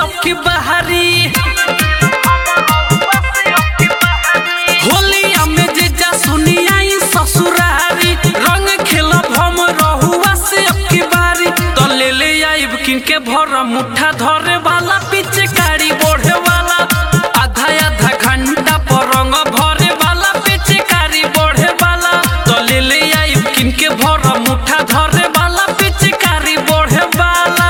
अब की बहारी होलिया में जीजा सुनिया ई ससुरारी रंग खेलब हम रहुआ से अब की बारी तो ले ले आइब किनके भर मुठा धरे वाला पीछे गाड़ी बढ़े वाला आधा आधा घंटा पर रंग भरे वाला पीछे गाड़ी बढ़े वाला तो ले ले आइब किनके भर मुठा धरे वाला पीछे गाड़ी बढ़े वाला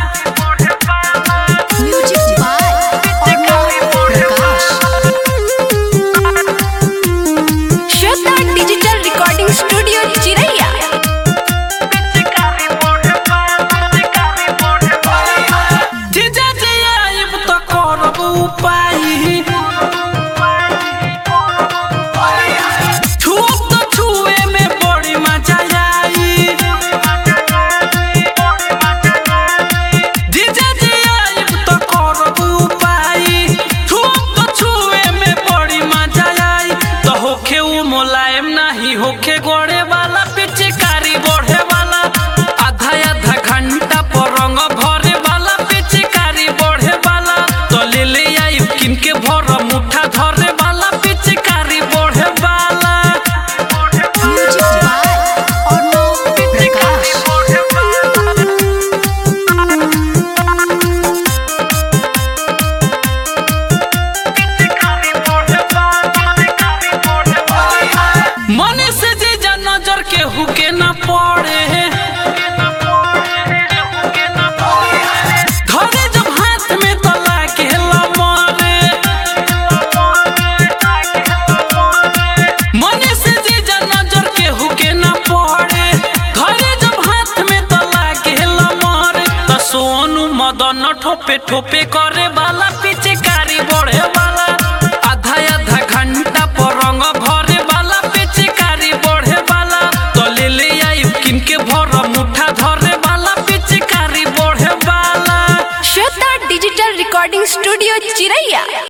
म्यूजिक बाय अर्णव प्रकाश श्रद्धा डिजिटल रिकॉर्डिंग स्टूडियो चिरैया जीजा जी आइब तो करब उपाय छुअब तो छुए में बड़ी मजा आई जीजा जी आइब तो करब उपाय छुअब तो छुए में बड़ी मजा आई तो होखे उ मुलायम नाही होखे गोड़े वाला पीछे कारी बढ़े वाला आधा आधा घंटा पर रंग भरे वाला पीछे कारी बढ़े वाला तो ले ले आई किनके भर मुठा धरे वाला पीछे कारी बढ़े वाला म्यूजिक बाय अर्णव प्रकाश मन से जे नजर के हुके न पड़े धरे जब हाथ में तो लागे मरे मन से जे नजर के हुके न पड़े धरे जब हाथ में तो लागे मरे तो सोनू मदन ठोपे ठोपे करे